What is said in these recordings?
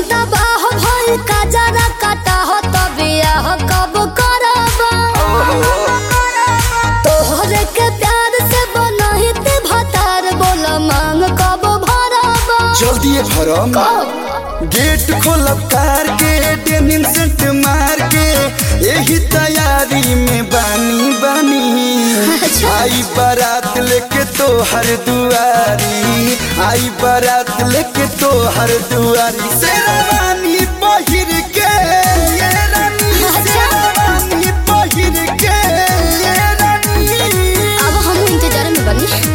तबाह भइल का जरा काटा हो तो बियाह कब करबा तोहरे के प्यार से बनहित भतार बोल मांग कब भरबा जल्दी भरम कब गेट खोलब कार के डेनिम सेंट मार के यही तैयारी में बानी बानी अच्छा। आई बारात लेके तो हर दुआरी आई बारात लेके तो हर दुआरी शेरवानी पहिर के ये रानी अच्छा। शेरवानी पहिर के ये रानी अब हम इंतजार में बनी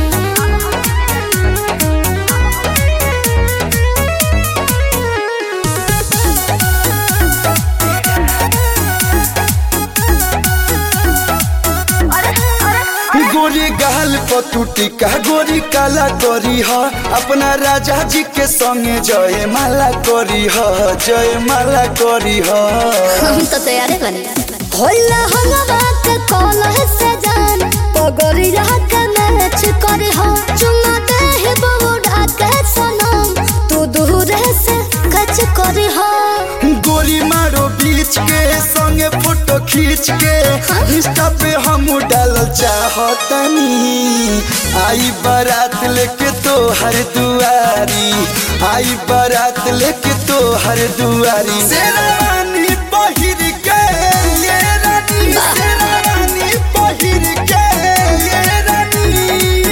गोरी गाल पतुटी का गोरी काला करी ह अपना राजा जी के संगे जय माला करी ह जय माला करी ह हम तो तैयार बनी होला हंगवा के कॉल से जान पगड़िया के मैच करे हो चुमा दे ही बउडा के सनम तू दूर से कच करे हो गोरी मारो बीच के संगे फोटो खींच के इंस्टा पे हम डाल चाहतनी आई बारात लेके तो हर दुआरी आई बारात लेके तो हर दुआरी शेरवानी पहिर के ये रानी शेरवानी पहिर के ये रानी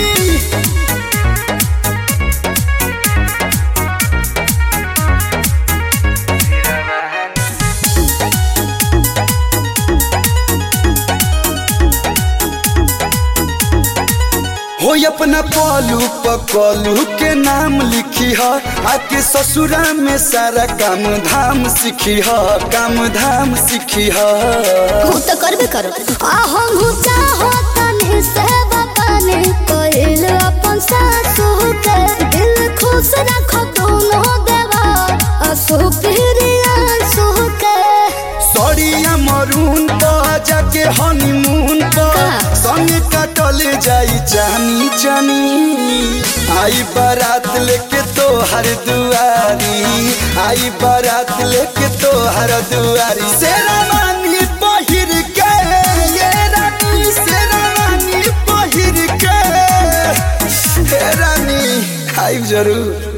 हो अपना पलू पकलू के नाम लिखी ह आके ससुरा में सारा काम धाम सीखी ह काम धाम सीखी ह हम तो करबे करो आ हम चाहो तनी से बताने कोइल अपन सासू के दिल खुश रखो दोनों देवा असु प्रिया सु के सड़िया मरून तो जाके हनीमून पर का? संग कटल जाई जानी जानी आई बारात लेके तो हर दुआरी आई बारात लेके तो हर दुआरी शेरवानी पहिर के ये रानी शेरवानी पहिर के हे रानी आई जरूर